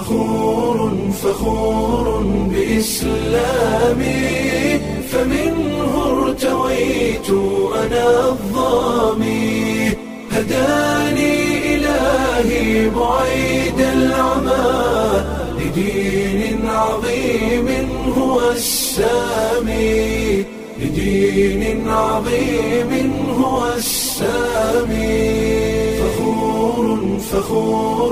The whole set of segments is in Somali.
فخور فخور بإسلامي فمنه ارتويت أنا الظامي هداني إلهي بعيد العمى لدين عظيم هو السامي لدين عظيم هو السامي فخور فخور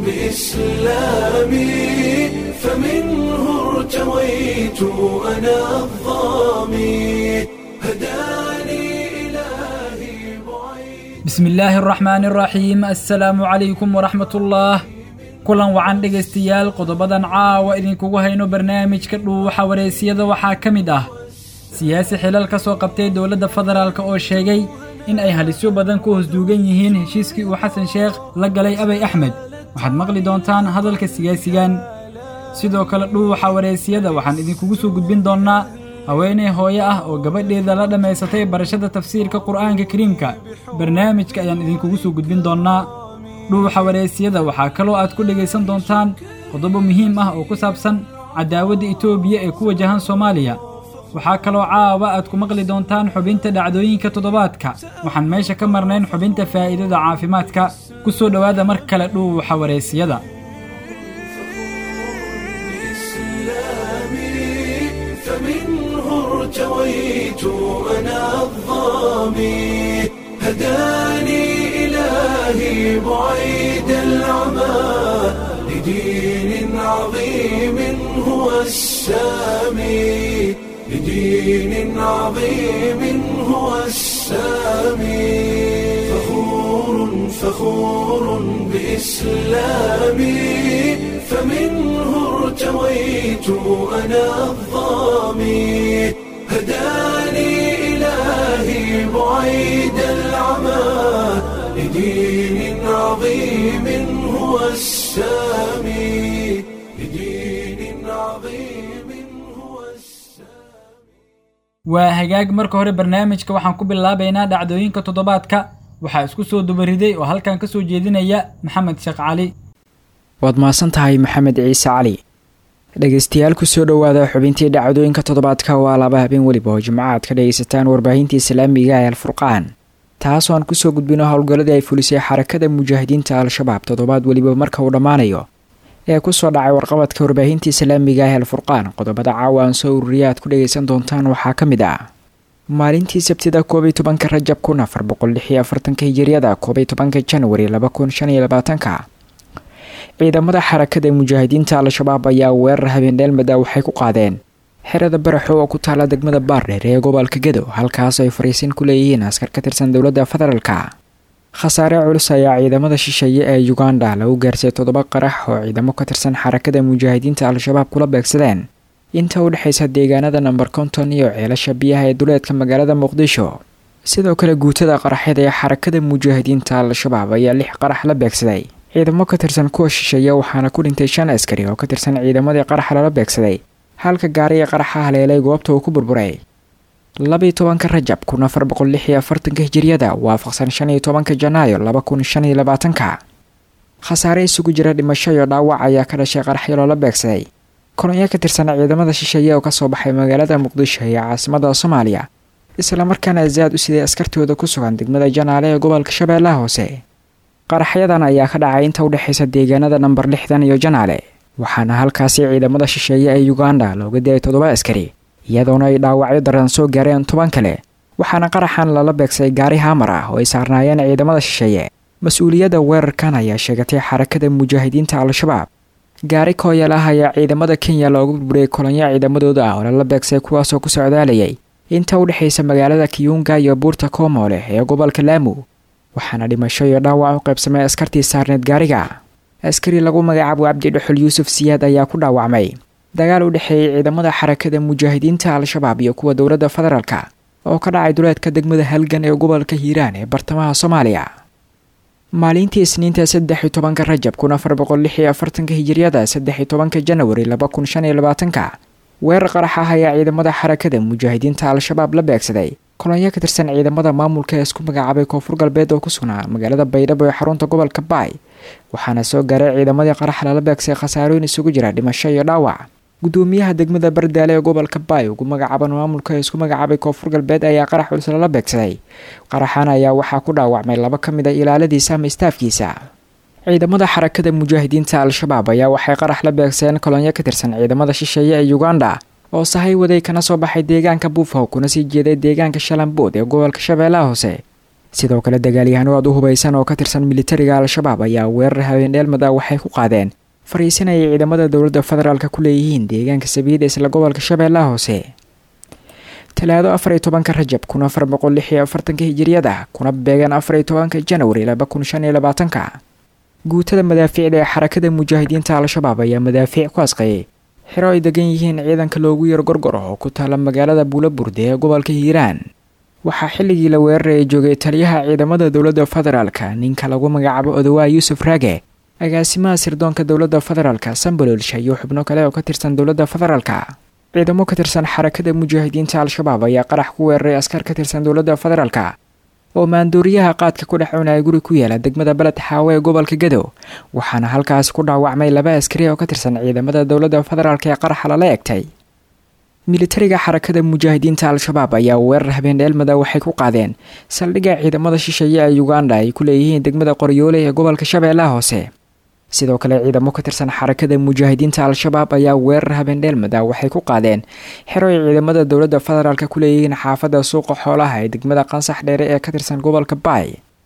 بإسلامي فمنه ارتويت أنا الظامي هداني إلهي بعيد bismi illaahi araxmaani araxiim assalaamu calaykum waraxmatullaah kulan wacan dhegaystayaal qodobadan caawa idinkugu hayno barnaamijka dhuuxa wareysiyada waxaa ka mid ah siyaasi xilal ka soo qabtay dowladda federaalk oo sheegay in ay halisyo badan ku hosduugan yihiin heshiiskii uu xasan sheekh la galay abay axmed waxaad maqli doontaan hadalka siyaasigan sidoo kale dhuuxa wareysiyada waxaan idinkugu soo gudbin doonnaa haweeney hooyo ah oo gabadheeda la dhammaysatay barashada tafsiirka qur'aanka kariimka barnaamijka ayaan idinkugu soo gudbin doonnaa dhuuxa wareysiyada waxaa kaloo aad ku dhegaysan doontaan qodobo muhiim ah oo ku saabsan cadaawadda etoobiya ee ku wajahan soomaaliya waxaa kaloo caawa aad ku maqli doontaan xubinta dhacdooyinka toddobaadka waxaan meesha ka marnayn xubinta faa'iidada caafimaadka ku soo dhowaada mar kale dhuuxa wareysiyada إسلامي فمنه ارتويت أنا الظامي هداني إلهي بعيد العمى لدين عظيم هو السامي لدين عظيم هو السامي فخور فخور بإسلامي فمنه ارتويت أنا الظامي هداني إلهي بعيد العمى لدين عظيم هو السامي لدين عظيم هو السامي waa hagaag marka hore barnaamijka waxaan ku bilaabaynaa dhacdooyinka toddobaadka waxaa isku soo dubariday oo halkan ka soo jeedinaya maxamed sheekh cali waad mahadsan tahay maxamed ciise cali dhegaystayaal kusoo dhowaada xubintii dhacdooyinka toddobaadka waa laba habeen weliba oo jimco aad ka dhagaysataan warbaahinta islaamiga ee alfurqaan taasoo aan kusoo gudbino howlgalladii ay fulisay xarakada mujaahidiinta al-shabaab toddobaad weliba marka uu dhammaanayo ee kusoo dhacay warqabadka warbaahinta islaamiga ee alfurqaan qodobada caawa aan soo ururiya aad ku dhagaysan doontaan waxaa ka mid ah maalintii sabtida koob iyo tobanka rajab kun afar boqol lix iyo afartanka hijiriyada koob iyo tobanka janwari laba kun shan iyo labaatanka ciidamada xarakada mujaahidiinta al-shabaab ayaa weerar habeendheelmada waxay ku qaadeen xerada baraxo oo ku taala degmada baardheer ee gobolka gedo halkaas ay fariisin ku leeyihiin askar ka tirsan dowladda federaalka khasaare culus ayaa ciidamada shisheeye ee uganda lagu gaarsay toddoba qarax oo ciidamo ka tirsan xarakada mujaahidiinta al-shabaab kula beegsadeen inta u dhexaysa deegaanada namber konton iyo ceelasha biyaha ee duleedka magaalada muqdisho sidoo kale guutada qaraxyada ee xarakada mujaahidiinta al-shabaab ayaa lix qarax la beegsaday ciidamo ka tirsan kuwa shisheeye waxaana ku dhintay shan askari oo ka tirsan ciidamadii qaraxa lala beegsaday halka gaariga qaraxa haleelay goobta uu ku burburay labiyo tobanka rajab kun afar boqol lix iyo afartanka hijiriyada waafaqsan shan iyo tobanka janaayo laba kun shan iyo labaatanka khasaare isugu jira dhimasho iyo dhaawac ayaa ka dhashay qaraxyo loola beegsaday kolonyo ka tirsan ciidamada shisheeye oo kasoo baxay magaalada muqdisho ee caasimada soomaaliya islamarkaana zaad u siday askartooda ku sugan degmada janaale ee gobolka shabeellaha hoose qaraxyadan ayaa ka dhacay inta udhexaysa deegaanada namber lixdan iyo janaale waxaana halkaasi ciidamada shisheeye ee uganda looga dilay toddoba askari iyadoona ay dhaawacyo daran soo gaareen toban kale waxaana qaraxan lala beegsaday gaari haamar ah oo ay saarnaayeen ciidamada shisheeye mas-uuliyadda weerarkan ayaa sheegatay xarakada mujaahidiinta al-shabaab gaari kooyal ah ayaa ciidamada kenya looga burburiyay kolonyo ciidamadooda ah oo lala beegsaday kuwaasoo ku socdaalayay inta u dhexaysa magaalada kiyunga iyo buurta koomoole ee gobolka laamu waxaana dhimasho iyo dhaawac u qaybsamay askartii saarneed gaariga askari lagu magacaabo cabdi dhuxul yuusuf siyaad ayaa ku dhaawacmay dagaal u dhexeeyey ciidamada xarakada mujaahidiinta al-shabaab iyo kuwa dowladda federaalka oo ka dhacay duleedka degmada halgan ee gobolka hiiraan ee bartamaha soomaaliya maalintii isniinta saddex iyo tobanka rajab kun afar boqol lix iyo afartanka hijiriyada saddex iyo tobanka janwari laba kun shan iyo labaatanka weerar qarax ah ayaa ciidamada xarakada mujaahidiinta al-shabaab la beegsaday kolonyo ka tirsan ciidamada maamulka ee isku magacaabay koonfur galbeed oo ku sugnaa magaalada baydhabo ee xarunta gobolka baay waxaana soo gaaray ciidamadii qarax lala beegsay khasaarooyin isugu jira dhimasho iyo dhaawac gudoomiyaha degmada bardaale ee gobolka baay ugu magacaaban maamulka ee isku magacaabay koonfur galbeed ayaa qarax culus lala beegsaday qaraxan ayaa waxaa ku dhaawacmay laba ka mid a ilaaladiisa ama istaafkiisa ciidamada xarakada mujaahidiinta al-shabaab ayaa waxay qarax la beegsadeen kolonyo ka tirsan ciidamada shisheeye ee uganda oo sahay waday kana soo baxay deegaanka buufhow kuna sii jeeday deegaanka shalambood ee gobolka shabeellaha hoose sidoo kale dagaalyahano aad u hubaysan oo ka tirsan militariga al-shabaab ayaa weerar habeendheelmada waxay ku qaadeen fariisinayay ciidamada dowladda federaalk ku leeyihiin deegaanka sabiida isla gobolka shabeellaha hoose talaado afar iyo tobanka rajab kun afar boqol lix iyo afartanka hijiriyada kuna beegan afar iyo tobanka janwari laba kun shan iyo labaatanka guutada madaafiicda ee xarakada mujaahidiinta al-shabaab ayaa madaafiic ku asqayay xero ay degan yihiin ciidanka loogu yaro gorgor oo ku taala magaalada buulaburde ee gobolka hiiraan waxaa xilligii la weeraraya joogay taliyaha ciidamada dowladda federaalka ninka lagu magacaabo odawaa yuusuf raage agaasimaha sirdoonka dowladda federaalka sambololsha iyo xubno kale oo ka tirsan dowladda federaalka ciidamo ka tirsan xarakada mujaahidiinta al-shabaab ayaa qarax ku weeraray askar ka tirsan dowladda federaalka oo maandooriyaha qaadka ku dhex cunaya guri ku yaala degmada beled xaawe ee gobolka gadow waxaana halkaas ku dhaawacmay laba askari oo ka tirsan ciidamada dowladda federaalk ee qaraxa lala egtay militariga xarakada mujaahidiinta al-shabaab ayaa weerar habeendheelmada waxay ku qaadeen saldhigga ciidamada shisheeye ee uganda ay ku leeyihiin degmada qoryoole ee gobolka shabeellaha hoose sidoo kale ciidamo ka tirsan xarakada mujaahidiinta al-shabaab ayaa weerar habeendheelmada waxay ku qaadeen xero ay ciidamada dowladda federaalk ku leeyihiin xaafadda suuqa xoolaha ee degmada qansax dheere ee ka tirsan gobolka baay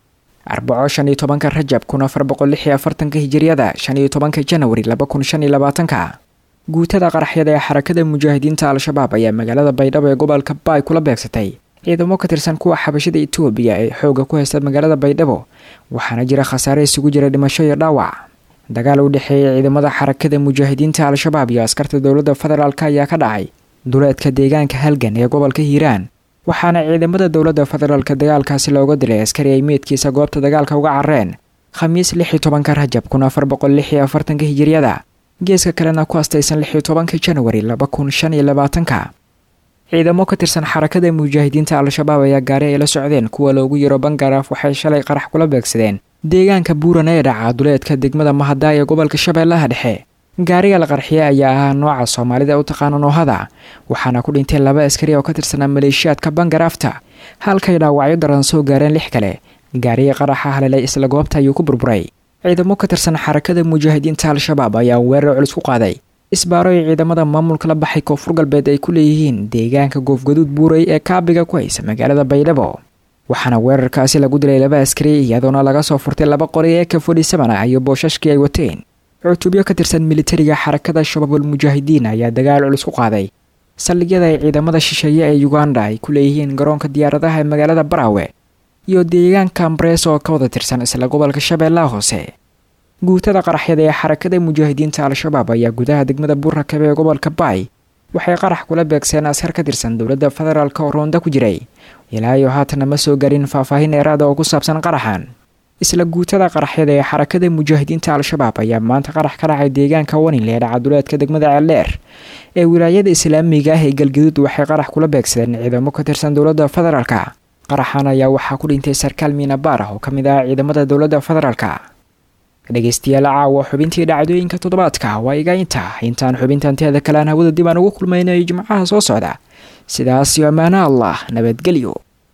arbaco shan iyo tobanka rajab kun afar boqol lix iyo afartanka hijiriyada shan iyo tobanka janwari laba kun shan iyo labaatanka guutada qaraxyada ee xarakada mujaahidiinta al-shabaab ayaa magaalada baydhabo ee gobolka baay kula beegsatay ciidamo ka tirsan kuwa xabashada etoobiya ee xooga ku haysta magaalada baydhabo waxaana jira khasaare isugu jira dhimasho iyo dhaawac dagaal u dhexeeyay ciidamada xarakada mujaahidiinta al-shabaab iyo askarta dowladda federaalk ayaa ka dhacay duleedka deegaanka halgan ee gobolka hiiraan waxaana ciidamada dowladda federaalk dagaalkaasi looga dilay askari ay meydkiisa goobta dagaalka uga carreen khamiis lix iyo tobanka rajab kun afar boqol lix iyo afartanka hijiriyada geeska kalena ku astaysan lix iyo tobanka janwari laba kun shan iyo labaatanka ciidamo ka tirsan xarakada mujaahidiinta al-shabaab ayaa gaari ay la socdeen kuwa loogu yaro bangaraaf waxay shalay qarax kula beegsadeen deegaanka buuran ee dhaca duleedka degmada mahadaa ee gobolka shabeellaha dhexe gaariga la qarxiye ayaa ahaa nooca soomaalida u taqaana noohada waxaana ku dhintay laba askari oo ka tirsanaa maleeshiyaadka bangaraafta halkay dhaawacyo daran soo gaareen lix kale gaariga qaraxa halelay isla goobta ayuu ku burburay ciidamo ka tirsan xarakada mujaahidiinta al-shabaab ayaa weerar culus ku qaaday isbaaro ay ciidamada maamulka la baxay koonfur galbeed ay ku leeyihiin deegaanka goofgaduud buuray ee kaabiga ku haysa magaalada baydhabo waxaana weerarkaasi lagu dilay laba askari iyadoona laga soo furtay laba qori ee ka fodhisamana iyo boosashkii ay wateen cutubyo ka tirsan militariga xarakada shabaabul mujaahidiin ayaa dagaal culus ku qaaday saldhigyada ay ciidamada shisheeye ee uganda ay ku leeyihiin garoonka diyaaradaha ee magaalada baraawe iyo deegaanka ambarees oo ka wada tirsan isla gobolka shabeellaha hoose guutada qaraxyada ee xarakada mujaahidiinta al-shabaab ayaa gudaha degmada buurakabe ee gobolka baay waxay qarax kula beegseen askar ka tirsan dowladda federaalk oo roonda ku jiray ilaa iyo haatana ma soo garin faahfaahin dheeraada oo ku saabsan qaraxan isla guutada qaraxyada ee xarakada mujaahidiinta al-shabaab ayaa maanta qarax ka dhacay deegaanka wanil ee dhacaduleedka degmada ceeldheer ee wilaayada islaamiga ah ee galgaduud waxay qarax kula beegsadeen ciidamo ka tirsan dowladda federaalka qaraxan ayaa waxaa ku dhintay sarkaal miinabaar ah oo ka mid ah ciidamada dowladda federaalka dhegeystayaal caawa xubintii dhacdooyinka toddobaadka waa iga inta intaan xubintan teeda kalean hawada dib aan ugu kulmaynayo jimcaha soo socda sidaas iyo ammaano allah nabadgelyo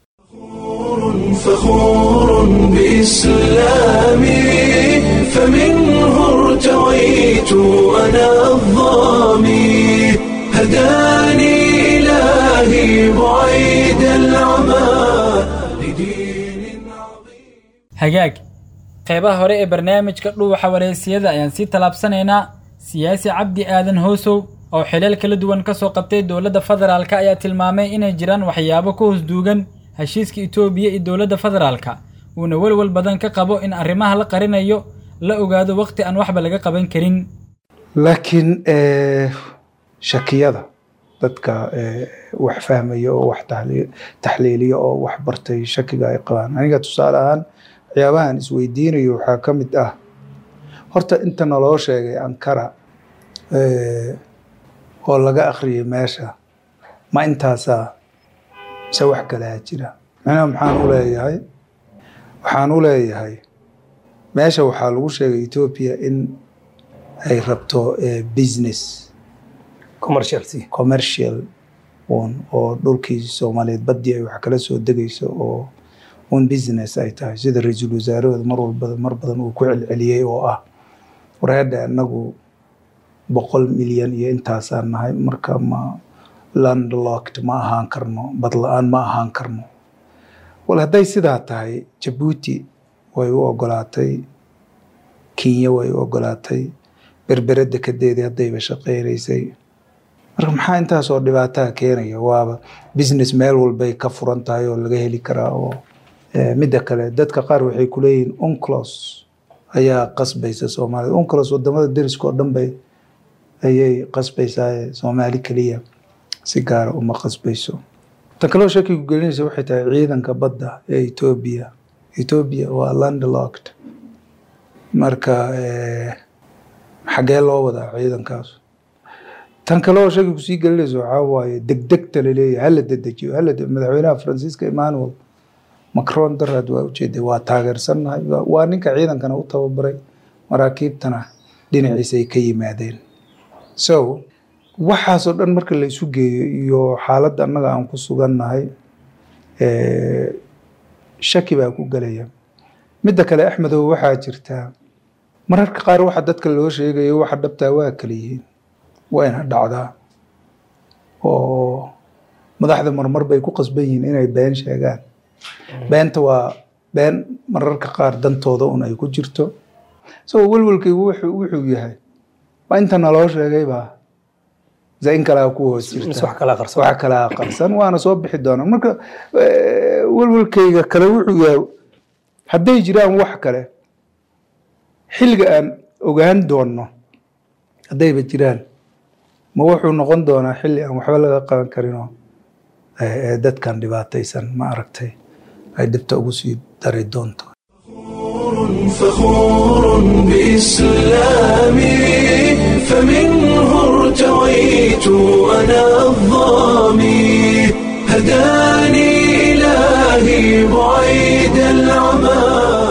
فخور بإسلامي فمنه ارتويت أنا الظامي هداني إلهي بعيد العمى لدين عظيم hagaag qeybaha hore ee barnaamijka dhuuxa wareysiyada ayaan sii tallaabsanaynaa siyaasi cabdi aadan hoosow oo xilal kala duwan ka soo qabtay dowladda federaalka ayaa tilmaamay inay jiraan waxyaabo ka hoos duugan heshiiska itoobiya iyo dowladda federaalka uuna welwel badan ka qabo in arrimaha la qarinayo la ogaado waqti aan waxba laga qaban karin laakiin shakiyada dadka wax fahmaya oo wax taxliiliya oo wax bartay shakiga ay qabaan aniga tusaale ahaan waxyaabahan isweydiinayo waxaa ka mid ah horta inta naloo sheegay ankara oo laga akhriyay meesha ma intaasaa mise wax kalea jira macnaha maxaan u leeyahay waxaan u leeyahay meesha waxaa lagu sheegay etoobiya in ay rabto business commercial un oo dhulkii soomaaliyeed baddii ay wax kala soo degayso oo un business ay tahay sida ra-iisul wasaarahooda mar walba mar badan uu ku celceliyey oo ah wareedha anagu boqol milyan iyo intaasaan nahay marka ma landlocked ma ahaan karno badla-aan ma ahaan karno wal hadday sidaa tahay jabuuti way u ogolaatay kenya way u ogolaatay berbere dekedeedii haddayba shaqeynaysay marka maxaa intaasoo dhibaataa keenaya waaba business meel walbay ka furan tahay oo laga heli karaa oo midda kale dadka qaar waxay kuleeyihiin unclos ayaa qasbaysa soomaalida unclos wadamada deriska oo dhan bay ayay qasbaysaa soomaali keliya si gaara uma qasbayso tan kaloo shakigu gelinaysa waxay tahay ciidanka badda ee etoobiya etoobiya waa landlocked marka xagee loo wadaa ciidankaas tan kaloo shakigu sii gelinaysa waxaa waaye degdegta laleeyahay hala dedejiyo hala madaxweynaha faransiiska emmanuel macron daraad waa ujeeday waa taageersannahay waa ninka ciidankana u tababaray maraakiibtana dhinaciisa ay ka yimaadeen so waxaasoo dhan marka la isu geeyo iyo xaaladda annaga aan ku sugannahay shaki baa ku gelaya midda kale axmedow waxaa jirtaa mararka qaar waxa dadka loo sheegayo waxa dhabtaa waa kala yihiin wayna dhacdaa oo madaxda marmar bay ku qasban yihiin inay been sheegaan beenta waa been mararka qaar dantooda un ay ku jirto isagoo welwelkaygu wuxuu yahay waa inta naloo sheegay baa se in kalea ku hoos jirta wax kalaa qarsan waana soo bixi doonaa marka welwelkayga kale wuxuu yahay hadday jiraan wax kale xilliga aan ogaan doonno haddayba jiraan ma wuxuu noqon doonaa xilli aan waxba laga qaban karinoo dadkan dhibaataysan ma aragtay ay dhibta ugu sii dari doonto فخور بإسلامي فمنه ارتويت أنا الظامي هداني إلهي بعيد العمى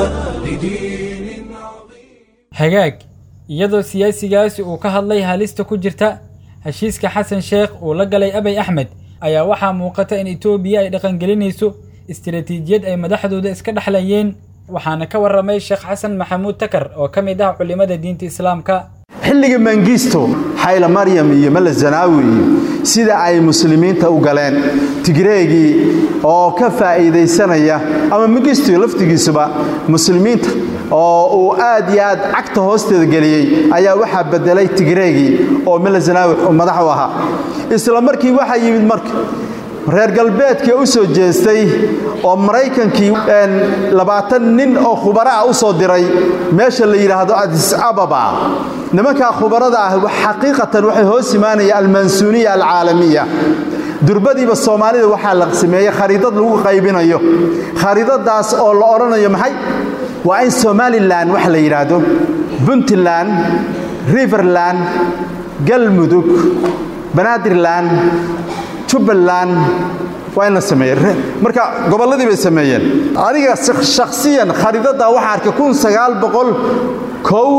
لدين عظيم hagaag iyadoo siyaasigaasi uu ka hadlay halista ku jirta heshiiska xasan sheekh uu la galay abay axmed ayaa waxaa muuqata in etoobiya ay dhaqangelinayso istiraatiijiyad ay madaxdooda iska dhexlayeen waxaana ka warramay sheekh xasan maxamuud takar oo ka mid ah culimmada diinta islaamka xilliga mangisto xayla maryam iyo male zanaawi iyo sida ay muslimiinta u galeen tigreegii oo ka faa'iidaysanaya ama mangisto laftigiisuba muslimiinta oo uu aad iyo aad cagta hoosteeda geliyey ayaa waxaa bedelay tigreegii oo male zanaawi madax u ahaa isla markii waxaa yimid marka reer galbeedkii u soo jeestay oo maraykankii labaatan nin oo khubara ah u soo diray meesha la yidhaahdo adis ababa nimankaa khubarada ah xaqiiqatan waxay hoos imaanaya almansuuniya alcaalamiya durbadiiba soomaalida waxaa la sameeyey khariidad lagu qaybinayo khariidadaas oo la odhanayo maxay waa in somalilan wax la yidhaahdo puntland riverland galmudug banaadirland jubbaland waa in la sameeye marka gobolladii bay sameeyeen aniga shakhsiyan khariidaddaa waxaa arkay kun sagaal boqol kow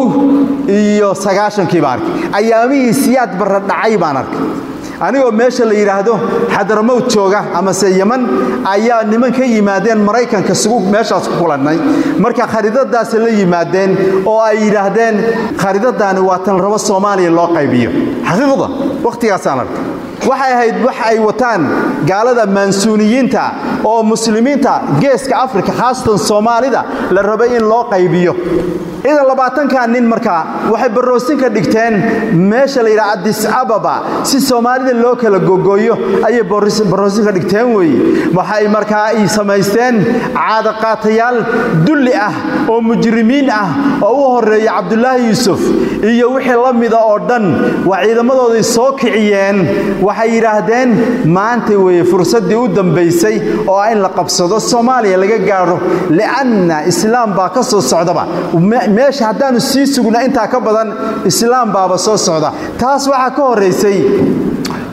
iyo sagaashankii baan arkay ayaamihii siyaad barra dhacay baan arkay anigoo meesha la yidhaahdo xadaramowd jooga amase yeman ayaa niman ka yimaadeen maraykanka sugu meeshaas ku kulannay marka khariidadaasi la yimaadeen oo ay yidhaahdeen khariidadaani waa tan rabo soomaaliya loo qaybiyo xaqiiqda wakhtigaasaan arkay waxay ahayd wax ay wataan gaalada mansuuniyiinta oo muslimiinta geeska afrika khaasatan soomaalida la rabay in loo qaybiyo idan labaatankaa nin markaa waxay baroosin ka dhigteen meesha la yidhaha adis ababa si soomaalida loo kala gogooyo ayay baroosin ka dhigteen weeye waxay markaa ay samaysteen caadaqaatayaal dulli ah oo mujrimiin ah oo u horreeya cabdulaahi yuusuf iyo wixii la mida oo dhan waa ciidamadooday soo kiciyeen waxay yidhaahdeen maanta weeye fursaddii u dambaysay oo ah in la qabsado soomaaliya laga gaadho li'anna islaam baa ka soo socdaba meesha haddaannu sii sugna intaa ka badan islaam baaba soo socda taas waxaa ka horraysay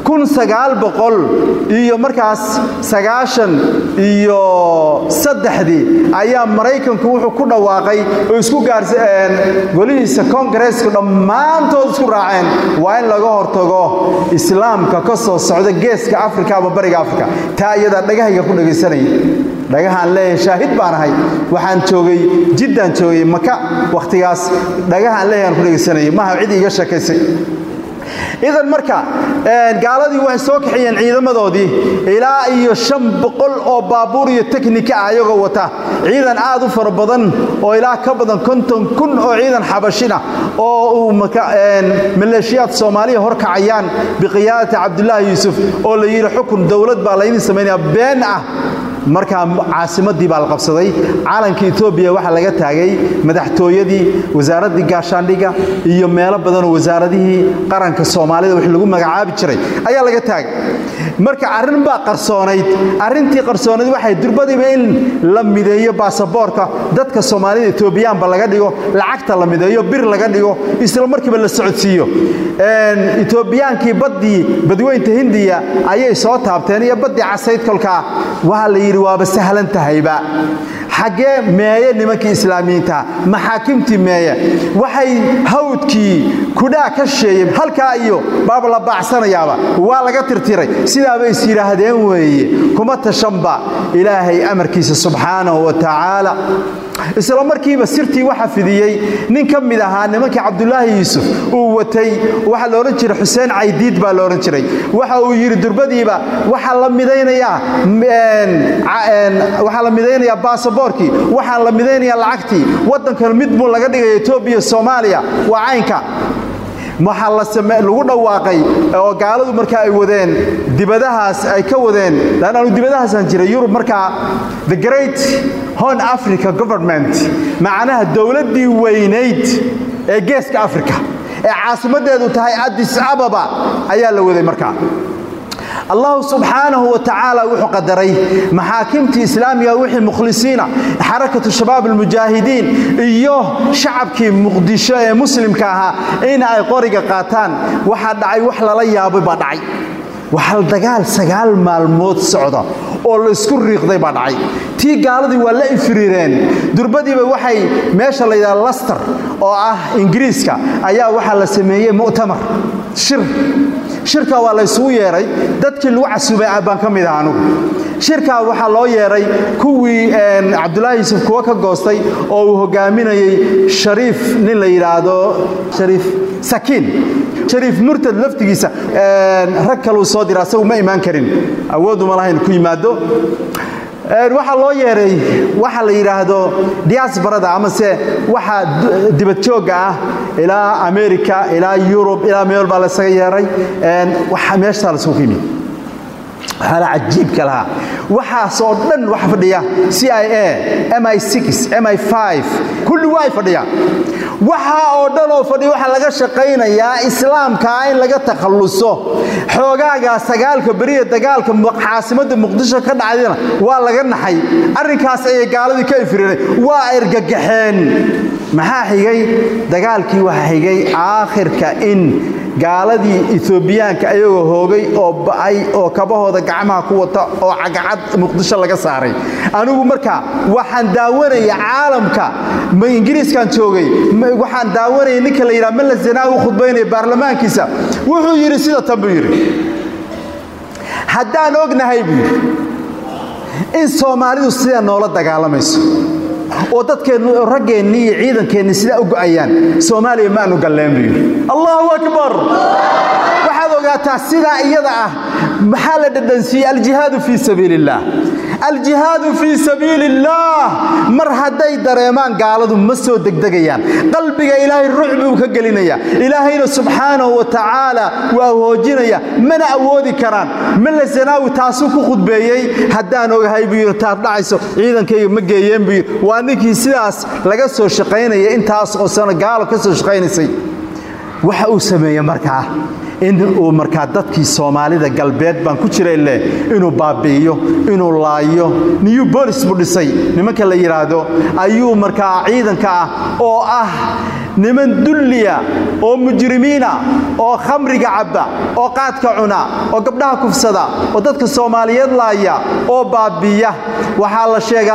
kun sagaal boqol iyo markaas sagaashan iyo saddexdii ayaa maraykanku wuxuu ku dhawaaqay oo isku gaarsa golihiisa kongareesku dhammaantood isku raaceen waa in laga hortago islaamka ka soo socda geeska afrika ama bariga afrika taa iyadaa dhagahayga ku dhagaysanaya dhagahaan leeyahay shaahid baan ahay waxaan joogay jiddaan joogay maka wakhtigaas dhagahaan leeyahay aan ku dhagaysanayay maaha cid iiga sheekaysay idan marka gaaladii waxay soo kaxiyeen ciidamadoodii ilaa iyo shan boqol oo baabuur iyo teknika ah ayagoo wata ciidan aad u fara badan oo ilaa ka badan konton kun oo ciidan xabashina oo uu maleeshiyaad soomaaliya horkacayaan biqiyaadati cabdulaahi yuusuf oo la yidhi xukun dowlad baa laydin samaynaya been ah markaa caasimadii baa la qabsaday calanka etoobiya waxaa laga taagay madaxtooyadii wasaaraddii gaashaandhiga iyo meelo badanoo wasaaradihii qaranka soomaalida wix lagu magacaabi jiray ayaa laga taagay marka arrin baa qarsoonayd arrintii qarsoonayd waxay durbadiiba in la mideeyo baasaboorka dadka soomaalida etoobiyaanba laga dhigo lacagta la mideeyo bir laga dhigo isla markiiba la socodsiiyo etoobiyaankii baddii badweynta hindiya ayay soo taabteen iyo baddii casayd kolkaa waxaa la yidhi waaba sahlan tahayba xaggee meeye nimankii islaamiyiintaha maxaakimtii meeye waxay hawdkii kudhaa ka sheeyey halkaa iyo baaba la baacsanayaaba waa laga tirtiray sidaaba is yidhaahdeen weeye kuma tashanba ilaahay amarkiisa subxaanahu wa tacaala isla markiiba sirtii waxa fidiyey nin ka mid ahaa nimankii cabdulaahi yuusuf uu watay waxaa la odhan jiray xuseen caydiid baa la odhan jiray waxa uu yidhi durbadiiba waxaa la midaynayaa waxaa la midaynayaa baasaboorkii waxaa la midaynayaa lacagtii waddankan mid buu laga dhigaya etoobiya soomaaliya waa caynka waxaa lagu dhawaaqay oo gaaladu markaa ay wadeen dibadahaas ay ka wadeen lan anu dibadahaasaan jiray yurub markaa the great hon africa government macnaha dowladdii weynayd ee geeska africa ee caasimaddeedu tahay addis ababa ayaa la waday markaa allahu subxaanahu wa tacaala wuxuu qadaray maxaakimtii islaamiga wixii mukhlisiina xarakatu shabaab almujaahidiin iyo shacabkii muqdisho ee muslimka ahaa in ay qoriga qaataan waxaa dhacay wax lala yaabay baa dhacay waxaa dagaal sagaal maalmood socda oo la isku riiqday baa dhacay tii gaaladii waa la infiriireen durbadiiba waxay meesha la yidhaha laster oo ah ingiriiska ayaa waxaa la sameeyey mu'tamar shir shirkaa waa la ysugu yeedhay dadkii lagu casuubay baan ka mid aha anugu shirkaa waxaa loo yeedhay kuwii cabdulaahi yuusuf kuwa ka goostay oo uu hogaaminayey shariif nin la yidhaahdo shariif sakiin shariif murtad laftigiisa rag kaluu soo dira asagu ma imaan karin awooduma lahayn ku yimaado waxaa loo yeeray waxa la yidhaahdo diasbarada amase waxa dibadjoogga ah ilaa america ilaa yurub ilaa meel baa laysaga yeeray meeshaa laysugu yimid waxaala cajiibka lahaa waxaas oo dhan waxa fadhiya c i a mi mi kulli waa ay fadhiyaan waxaa oo dhan oo fadhiya waxaa laga shaqaynayaa islaamkaa in laga takhalluso xoogaagaa sagaalka beriya dagaalka caasimadda muqdisho ka dhacdayna waa laga naxay arrinkaas ayay gaaladii ka infireenay waa argagaxeen maxaa xigay dagaalkii waxaa xigay aakhirka in gaaladii etoobiyaanka ayagoo hoogay oo ba'ay oo kabahooda gacmaha ku wata oo cagacad muqdisho laga saaray anigu marka waxaan daawanaya caalamka ma ingiriiskan joogay waxaan daawanaya ninka la yidhaha malla zanaawi u khudbaynaya baarlamaankiisa wuxuu yidhi sida tan buu yidhi haddaan ognahay buu yidhi in soomaalidu sidaa noola dagaalamayso oo dadkeennu raggeennii iyo ciidankeenni sidaa u go'ayaan soomaaliya maanu galleen buu yidhi allahu akbar waxaad ogaataa sidaa iyada ah maxaa la dhadhansiiyey aljihaadu fii sabiili illaah aljihaadu fii sabiili illaah mar hadday dareemaan gaaladu ma soo degdegayaan qalbiga ilaahay ruux buu ka gelinaya ilaahayna subxaanahu wa tacaala waa hoojinaya mana awoodi karaan malla zanaawi taasuu ku khudbeeyey haddaan ogahay buu yidhi taad dhacayso ciidankayga ma geeyeen buu yidhi waa ninkii sidaas laga soo shaqaynaya intaas oo sano gaalo ka soo shaqaynaysay waxa uu sameeye markaa in uu markaa dadkii soomaalida galbeed baan ku jiray leh inuu baabi'iyo inuu laayo new bolis buu dhisay nimanka la yidhaahdo ayuu markaa ciidanka ah oo ah niman dulliya oo mujrimiina oo khamriga cabba oo qaadka cuna oo gabdhaha kufsada oo dadka soomaaliyeed laaya oo baabiya waxaa la sheegaa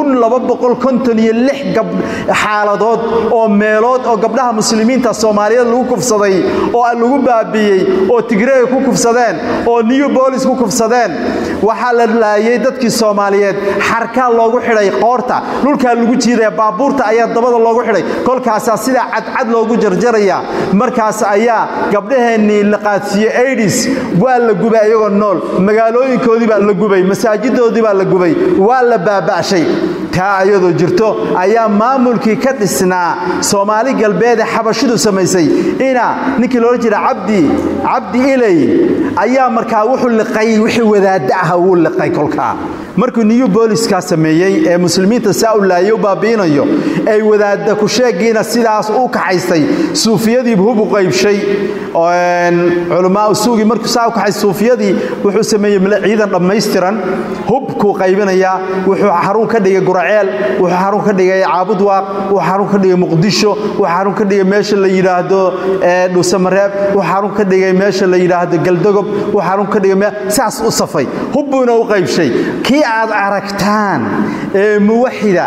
xaaladood oo meelood oo gabdhaha muslimiinta soomaaliyeed lagu kufsaday oo lagu baabiyey oo tigreega ku kufsadeen oo new bolis ku kufsadeen waxaa la laayay dadkii soomaaliyeed xarkaa loogu xidhay qoorta dhulkaa lagu jiidaya baabuurta ayaa dabada loogu xidhay kolkaasaa sidaa cadcad loogu jarjaraya markaas ayaa gabdhaheennii la qaadsiiyey aidis waa la gubay iyagoo nool magaalooyinkoodii baa la gubay masaajidoodii baa la gubay waa la baaba'shay taa ayadoo jirto ayaa maamulkii ka dhisnaa soomaali galbeed ee xabashidu samaysay ina ninkii loola jira cabdi cabdi ilay ayaa markaa wuxuu liqay wixii wadaadda ah wuu liqay kolkaa markuu new boliskaa sameeyey ee muslimiinta saa u laayay u baabi'inayo ay wadaadda ku sheegiina sidaas u kaxaystay suufiyadiibu hub u qaybshay culamaau suugii markuu saa u kaxaystay suufiyadii wuxuu sameeyey ciidan dhammaystiran hubkuu qaybinayaa wuxuu xarun ka dhigay guraceel wuxuu xarun ka dhigay caabudwaaq wuxuu xarun ka dhigay muqdisho wuxuu xarun ka dhigay meesha la yidhaahdo dhuusamareeb wuxuu xarun ka dhigay meesha la yidhaahdo galdogob wuxuu xarun ka dhigay saas u safay hubbuuna u qaybshay kii aad aragtaan ee muwaxida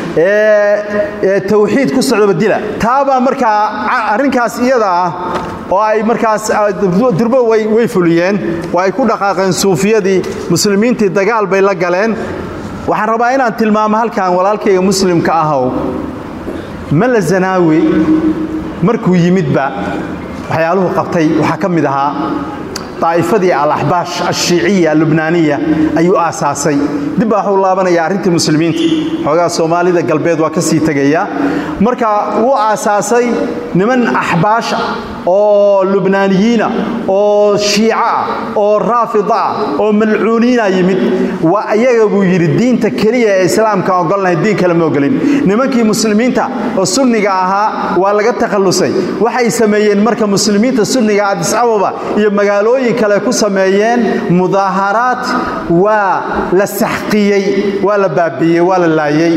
ee tawxiid ku socdaba dila taabaa markaa arrinkaas iyada ah oo ay markaas durbo way fuliyeen oo ay ku dhaqaaqeen suufiyadii muslimiintii dagaal bay la galeen waxaan rabaa inaan tilmaamo halkan walaalkayga muslimka ahow mala zanaawi markuu yimidba waxyaaluhu qabtay waxaa ka mid ahaa daa'ifadii alaxbaash ashiiciya alubnaaniya ayuu aasaasay dib baa waxuu laabanaya arrintii muslimiinta xoogaa soomaalida galbeed waa ka sii tegaya marka wuu aasaasay niman axbaasha oo lubnaaniyiina oo shiica ah oo raafida ah oo malcuuniina yimid waa ayaga buu yidhi diinta keliya ee islaamka ogolnahay diin kale ma ogolin nimankii muslimiinta oo sunniga ahaa waa laga takhallusay waxay sameeyeen marka muslimiinta sunniga adis ababa iyo magaalooyin kale ku sameeyeen mudaaharaad waa la saxqiyey waa la baabiiyey waa la laayey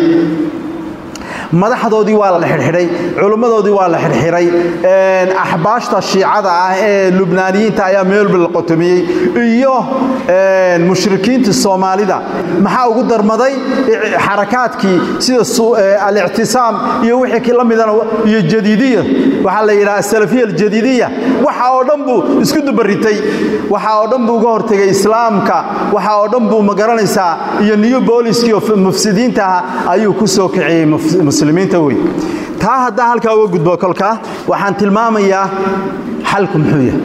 madaxdoodii waa la xidhxidhay culimmadoodii waa la xidhxidhay axbaashta shiicada ah ee lubnaaniyiinta ayaa meelba la qotomiyey iyo mushrikiinta soomaalida maxaa ugu darmaday xarakaadkii sida alictisaam iyo wixii la midana iyo jadiidiya waxaa la yidhaha asalafiya aljadiidiya waxa oo dhan buu isku dubaritay waxa oo dhan buu uga hortegay islaamka waxa oo dhan buu magaranaysaa iyo new booliskii oo mufsidiinta ah ayuu ku soo kiciyey muslimiinta wey taa haddaan halkaa uga gudbo kolka waxaan tilmaamayaa xalku muxuu yahay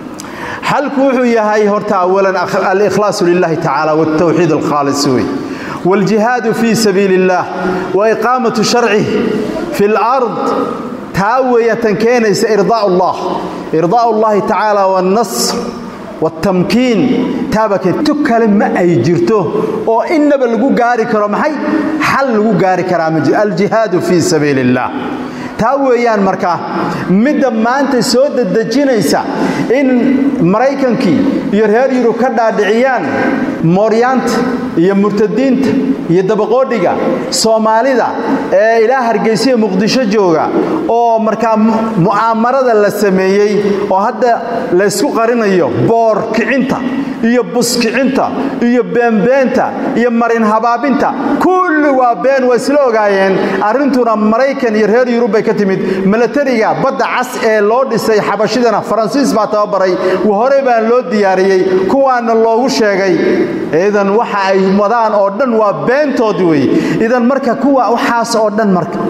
xalku wuxuu yahay horta awalan alikhlaasu lilahi tacaala wاltawxiid alkhaalis wey wاljihaadu fii sabiili اllah waiqaamatu sharcih fi اlard taa weeya tan keenaysa irdaa allah irdaa اllahi tacaala wاlnasr wاtamkiin taabake tu kale ma ay jirto oo innaba lagu gaari karo maxay xal lagu gaari karaa aljihaadu fii sabiili اllah taa weeyaan markaa midda maanta soo dedejinaysa in maraykankii iyo reer yurub ka dhaadhiciyaan mooryaanta iyo murtadiinta iyo dabaqoodhiga soomaalida ee ilaa hargeysiya muqdisho jooga oo markaa mu'aamarada la sameeyey oo hadda laysku qarinayo boor kicinta iyo buskicinta iyo beenbeenta iyo marin habaabinta kulli waa been waa isla ogaayeen arrintuna maraykan iyo reer yurub bay ka timid milatariga badda cas ee loo dhisay xabashidana faransiis baa tababaray horey baan loo diyaariyey kuwaana loogu sheegay idan waxa ay wadaan oo dhan waa beentood wey idan marka kuwa waxaas oo dhan marka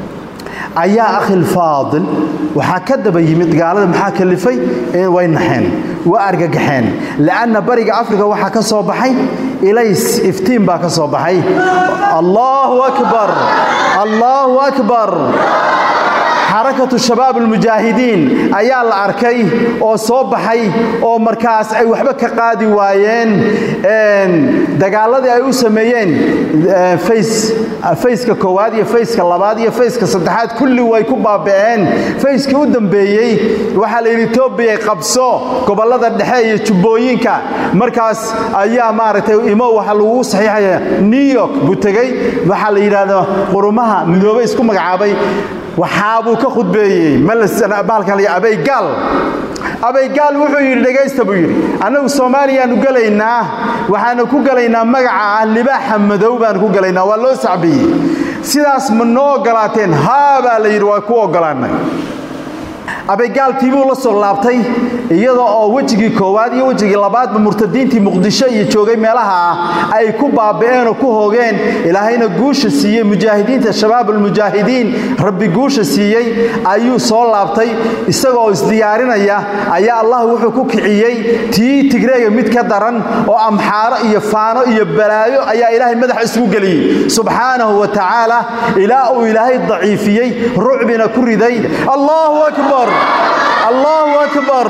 ayaa akhilfaadil waxaa ka daba yimid gaalada maxaa kalifay way naxeen waa argagaxeen li'anna bariga afrika waxaa ka soo baxay ilays iftiin baa ka soo baxay allaahu akbar allaahu akbar xarakatu shabaab almujaahidiin ayaa la arkay oo soo baxay oo markaas ay waxba ka qaadi waayeen dagaaladii ay u sameeyeen fayska koowaad iyo fayska labaad iyo fayska saddexaad kulli way ku baaba'een fayskii u dambeeyey waxaa la yidhi etoobiya qabso gobollada dhexe iyo jubbooyinka markaas ayaa maaragtay imo waxa lagu saxiixaya new york buu tegey waxaa la yidhaahdo qurumaha midoobay isku magacaabay waxaabuu ka khudbeeyey malbaalkan abaygaal abaygaal wuxuu yidhi dhegaysta buu yidhi annagu soomaaliyaannu gelaynaa waxaanu ku gelaynaa magaca ah libaaxa madow baanu ku gelaynaa waa loo sacbiyey sidaas ma noo oggolaateen haa baa la yidhi waa ku oggolaannay abaygaaltii buu la soo laabtay iyadoo oo wejigii koowaad iyo wejigii labaadba murtadiintii muqdisho iyo joogay meelaha ah ay ku baaba'een oo ku hoogeen ilaahayna guusha siiyey mujaahidiinta shabaabulmujaahidiin rabbi guusha siiyey ayuu soo laabtay isagoo isdiyaarinaya ayaa allah wuxuu ku kiciyey tii tigreega mid ka daran oo amxaaro iyo faano iyo balaayo ayaa ilaahay madaxa isugu geliyey subxaanahu wa tacaala ilaa uu ilaahay daciifiyey rucbina ku riday allahu akbar allahu akbar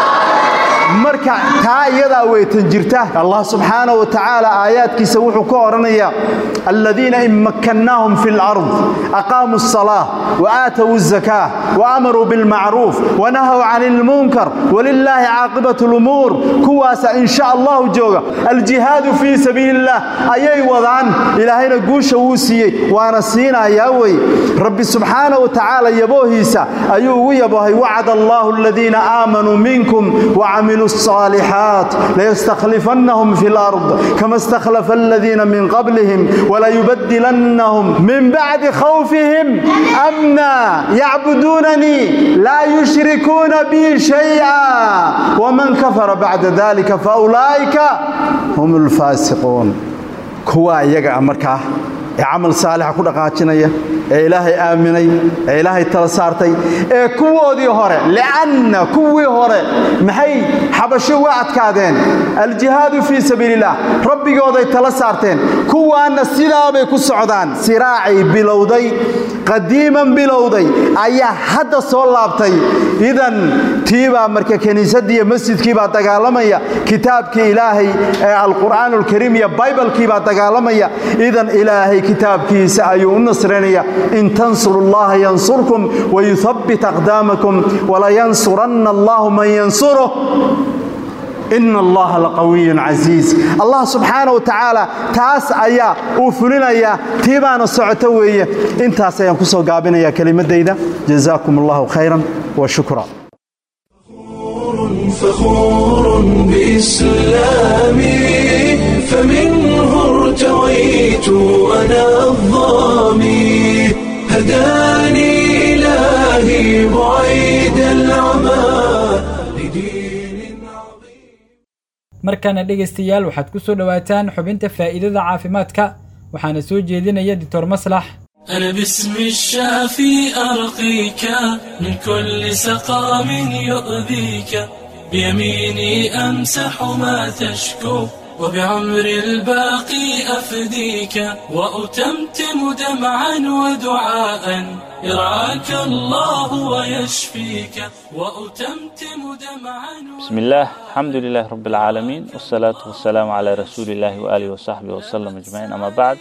marka taa iyadaa weytan jirta allah subxaanaه wa tacaala aayaadkiisa wuxuu ka odhanaya aladiina in makkannaahum fi اlard aqaamuu الصalaaة وaatawu الزakاة وamaruu biاlmacruuf wanahaw can اlmunkar walilaahi caaqibaة اlumuur kuwaasa in sha allahu jooga aljihaadu fii sabiili الlah ayay wadaan ilaahayna guusha wuu siiyey waana siinayaa wey rabbi subxaanaه wa tacaala yaboohiisa ayuu ugu yaboohay wacd allahu aladiina aamanuu minkum wcamiluu الصالحات ليستخلفنهم في الأرض كما استخلف الذين من قبلهم وليبدلنهم من بعد خوفهم أمنا يعبدونني لا يشركون بي شيئا ومن كفر بعد ذلك فأولئك هم الفاسقون كوا يقع مركه ee camal saalixa ku dhaqaajinaya ee ilaahay aaminay ee ilaahay tala saartay ee kuwoodii hore li'anna kuwii hore maxay xabasho uga adkaadeen aljihaadu fii sabiiliillah rabbigooday tala saarteen kuwaanna sidaabay ku socdaan siraacay bilowday qadiiman bilowday ayaa hadda soo laabtay idan tiibaa marka kiniisaddiiyo masjidkiibaa dagaalamaya kitaabkii ilaahay ee alqur'aan alkariim iyo baybalkiibaa dagaalamaya idan ilaahay kitaabkiisa ayuu u nasranaya in tansuru llaha yansurkum wayuhabbit aqdaamakum walayansuranna allahu man yansuruh in allaha laqawiyun casiiz allah subxaana wa tacaala taas ayaa uu fulinayaa tii baana socoto weeye intaas ayaan ku soo gaabinaya kelimadayda jazaakum allahu khayran wa shukra فخور بإسلامي فمنه ارتويت أنا الظامي هداني إلهي بعيد العمى لدين عظيم markana dhegaystayaal waxaad ku soo dhowaataan xubinta faa'iidada caafimaadka waxaana soo jeedinaya doctor maslax أنا باسم الشافي أرقيك من كل سقام يؤذيك بيميني أمسح ما تشكو وبعمر الباقي أفديك وأتمتم دمعا ودعاء يرعاك الله ويشفيك وأتمتم دمعا بسم الله الحمد لله رب العالمين والصلاة والسلام على رسول الله وآله وصحبه وسلم أجمعين أما بعد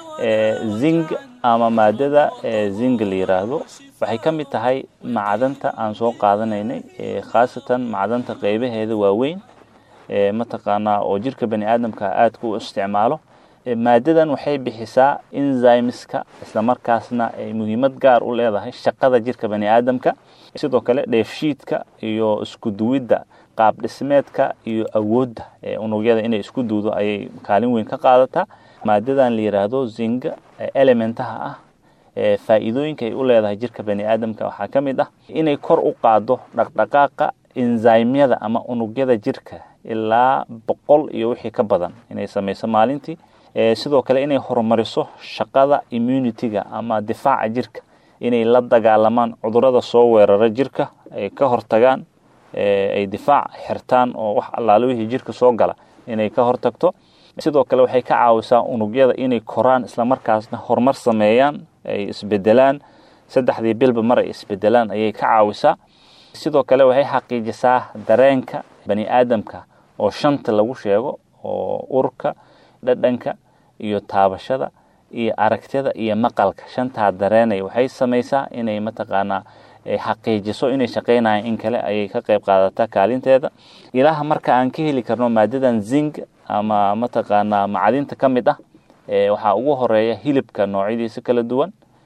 zing ama maadada zing la yiraahdo waxay ka mid tahay macdanta aan soo qaadanaynay khaasatan macdanta qeybaheeda waaweyn mataqaanaa oo jirka bani aadamka aadka u isticmaalo maadadan waxay bixisaa enzymeska islamarkaasna ay muhiimad gaar u leedahay shaqada jirka bani aadamka sidoo kale dheefshiidka iyo isku duwidda qaab dhismeedka iyo awoodda unugyada inay isku duudo ayay kaalin weyn ka qaadataa maadadan la yiraahdo zinga elementaha ah faa'iidooyinka ay u leedahay jirka bani aadamka waxaa ka mid ah inay kor u qaado dhaqdhaqaaqa enzymyada ama unugyada jirka ilaa boqol iyo wixii ka badan inay samayso maalintii sidoo kale inay horumariso shaqada immunity-ga ama difaaca jirka inay la dagaalamaan cudurada soo weerara jirka ay ka hortagaan ay difaac xirtaan oo wax allaale wixii jirka soo gala inay ka hortagto sidoo kale waxay ka caawisaa unugyada inay koraan islamarkaasna horumar sameeyaan ay isbedelaan saddexdii bilba mar ay isbedelaan ayay ka caawisaa sidoo kale waxay xaqiijisaa dareenka bani aadamka oo shanta lagu sheego oo urka dhadhanka iyo taabashada iyo aragtida iyo maqalka shantaa dareenay waxay samaysaa inay mataqaanaa xaqiijiso inay shaqaynayaan in kale ayay ka qayb qaadataa kaalinteeda ilaaha marka aan ka heli karno maadadan zing ama mataqaanaa macdinta ka mid ah waxaa ugu horeeya hilibka noocyadiisa kala duwan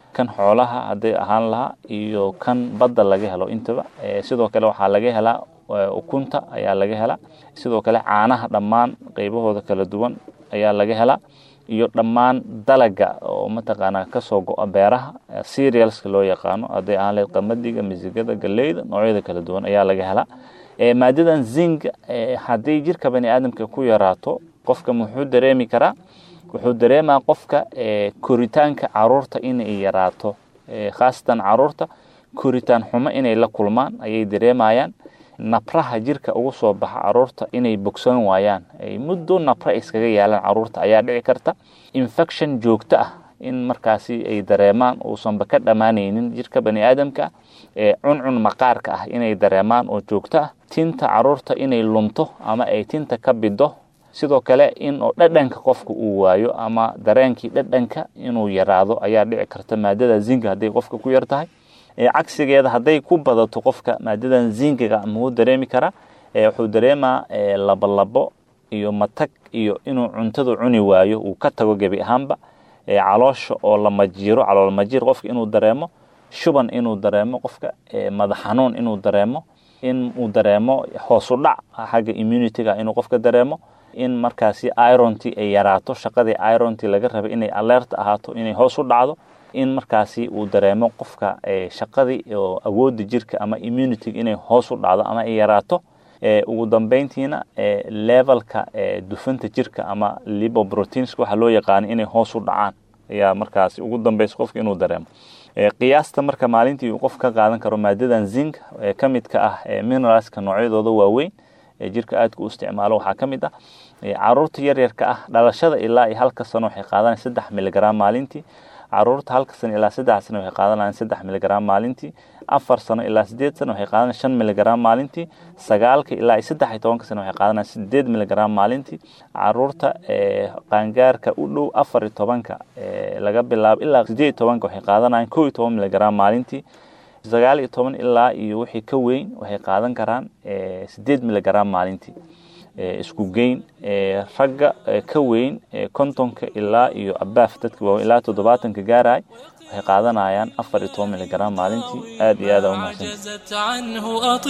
kan xoolaha hadday ahaan lahaa iyo kan badda laga helo intaba sidoo kale waxaa laga helaa ukunta ayaa laga helaa sidoo kale caanaha dhammaan qaybahooda kala duwan ayaa laga helaa iyo dhammaan dalaga oo mataqaanaa kasoo go-a beeraha cerealska loo yaqaano hadday ahaan lahayd qamadiga misigada galeyda noocyada kala duwan ayaa laga helaa maadadan zing hadday jirka bani aadamka ku yaraato qofka muxuu dareemi karaa wuxuu dareemaa qofka koritaanka caruurta inay yaraato khaasatan caruurta koritaan xumo inay la kulmaan ayay dareemayaan nabraha jirka ugu soo baxa caruurta inay bogsoon waayaan ay muddo nabra iskaga yaalaan caruurta ayaa dhici karta infection joogto ah in markaasi ay dareemaan uusanba ka dhammaanaynin jirka bani aadamka cuncun maqaarka ah inay dareemaan oo joogto ah tinta caruurta inay lunto ama ay tinta ka bido sidoo kale in oo dhadhanka qofka uu waayo ama dareenkii dhadhanka inuu yaraado ayaa dhici karta maadada zinga hadday qofka ku yar tahay cagsigeeda hadday ku badato qofka maadadan zingiga muxuu dareemi karaa wuxuu dareemaa labolabo iyo matag iyo inuu cuntadu cuni waayo uu ka tago gebi ahaanba caloosha oo la majiiro calool majiir qofka inuu dareemo shuban inuu dareemo qofka madax xanuun inuu dareemo in uu dareemo hoosu dhac xagga immunityga inuu qofka dareemo in markaasi ironti ay yaraato shaqadii ironti laga rabay inay alert ahaato inay hoos u dhacdo in markaasi uu dareemo qofka shaqadii oo awoodda jirka ama immunityga inay hoos u dhacdo ama ay yaraato ugu dambeyntiina levelka dufanta jirka ama lipoproteins waxa loo yaqaana inay hoos u dhacaan ayaa markaasi ugu dambeysa qofka inuu dareemo qiyaasta marka maalintii uu qof ka qaadan karo maadadan zinc ka midka ah mineralska noocyadooda waaweyn ee jirka aadka u isticmaalo waxaa ka mid ah caruurta yaryarka ah dhalashada ilaa iyo halka sano waxay qaadanaya saddex miligram maalintii caruurta halka sano ilaa saddex sano waxay qaadanayaan saddex miligram maalintii afar sano ilaa sideed sano waxay qaadanayaan shan miligram maalintii sagaalka ilaa iyo saddex iyo tobanka sano waxay qaadanayaan sideed miligram maalintii caruurta qaangaarka u dhow afar iyo tobanka laga bilaabo ilaa sideed iyo tobanka waxay qaadanayaan kow iyo toban miligram maalintii sagaal iyo toban ilaa iyo wixii ka weyn waxay qaadan karaan sideed miligram maalintii isku geyn ragga ka weyn kontonka ilaa iyo abaaf dadka waaweyn ilaa toddobaatanka gaaraya waxay qaadanayaan afar iyo toban miligram maalintii aad iyo aada عجزت عنه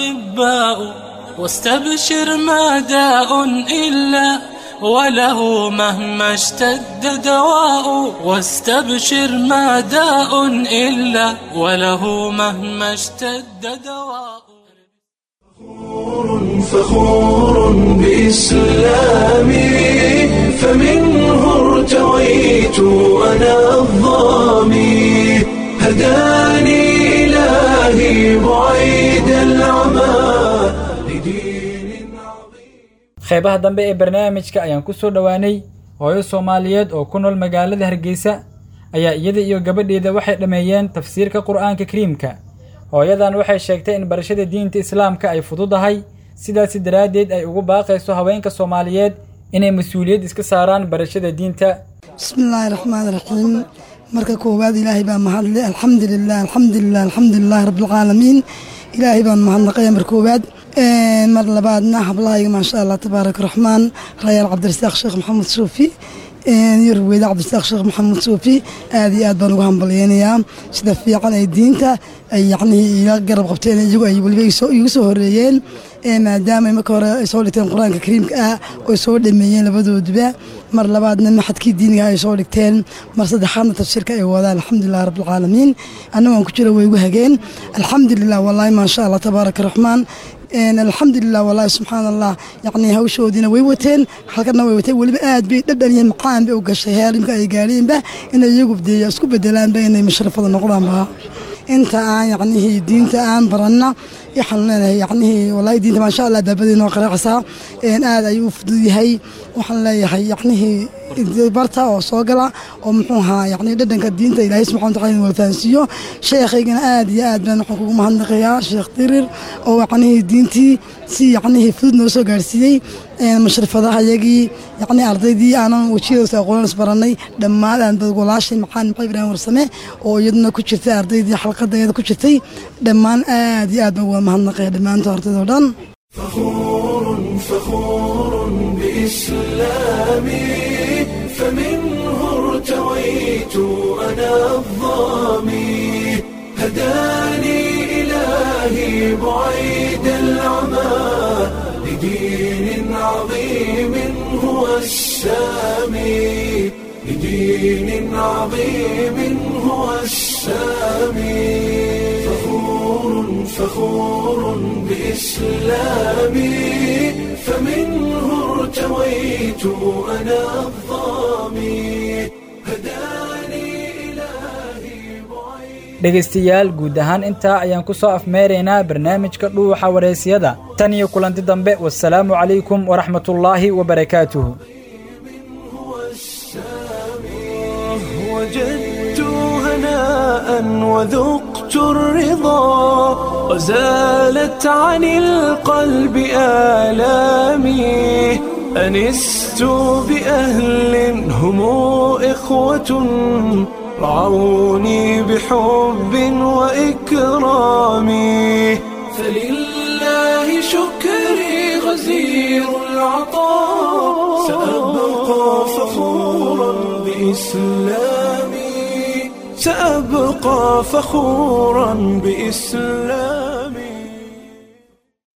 أطباء واستبشر ما داء إلا وله مهما اشتد دواء واستبشر ما داء إلا وله مهما اشتد دواء فخور بإسلامي فمنه ارتويت أنا الظامي هداني إلهي بعيد العمى لدين عظيم qeybaha dambe ee barnaamijka ayaan ku soo dhowaanay hooyo soomaaliyeed oo ku nool magaalada hargeysa ayaa iyada iyo gabadheeda waxay dhammeeyeen tafsiirka qur'aanka kariimka hooyadan waxay sheegtay in barashada diinta islaamka ay fududahay sidaasi daraaddeed ay ugu baaqayso haweenka soomaaliyeed inay mas-uuliyad iska saaraan barashada diinta bismillaahi raxmaani raxiim marka koowaad ilaahay baa mahadle alxamdulilah alxamdulilah alxamdulilahi rabbilcaalamiin ilaahay baan mahadnaqaya mar koowaad mar labaadna hablahayga maasha allah tabaaraka raxmaan rayaal cabdirasaaq sheekh maxamed suufi iyo ruweyde cabdirasaaq sheekh maxamed suufi aad iyo aad baan ugu hambalyeynayaa sida fiican ay diinta ay yacnihii ila garab qabteen iyagu ay weliba igu soo horeeyeen maadaama marka hore ay soo dhigteen qur-aanka kariimka ah oy soo dhameeyeen labadooduba mar labaadna maxadkii diiniga ay soo dhigteen mar saddexaadna tafsiirka ay wadaan alxamdulilah rabbilcaalamiin annagoon ku jira way igu hageen alxamdulilah wallaahi maasha allah tabaaraka raxmaan alxamdulilah wallaahi subxaan allah yacnii hawshoodiina way wateen halkana way wateen weliba aad bay dhadhan iyo macaan bay u gashay heerimka ay gaadheenba inay iyagu deeya isku bedelaanba inay mashrafada noqdaanba inta aan yacnihii diinta aan baranna waxaan leenahay yacnihii wallaahi diinta maasha allah baabadii noo qaraacsaa aad ayuu u fudud yahay waxaan leeyahay yacnihii barta oo soo gala oo muxuu ahaa yacni dhadhanka diinta ilaahay subxana wataala inuu fahansiiyo sheekhaygana aad iyo aad baan waxaan kugu mahadnaqayaa sheekh dirir oo yacnihii diintii si yacnihii fudud noo soo gaarsiiyey mashrifadaha yagii yacni ardaydii aanan wejiyadoosa aqoonan isbarannay dhammaan aan bad walaashay maxaan maxay ibraahim warsame oo iyaduna ku jirtay ardaydii xalqadayada ku jirtay dhammaan aad iyo aad baan uga mahadnaqaya dhammaanta ardaydo dhan فخور فخور بإسلامي فمنه ارتويت أنا الظامي هداني إلهي بعيد العمى لدين عظيم هو السامي لدين عظيم هو السامي فخور فخور بإسلامي فمنه ارتويت أنا الظامي هداني إلهي بعيد dhegaystayaal guud ahaan intaa ayaan ku soo afmeeraynaa barnaamijka dhuuxa waraysyada tan iyo kulanti dambe wasalaamu calaykum waraxmatullaahi wabarakaatuhu وجدت هناء وذقت الرضا وزالت عن القلب آلامي أنست بأهل هم إخوة رعوني بحب وإكرام فلله شكري غزير العطاء سأبقى فخورا بإسلامي سأبقى فخورا بإسلامي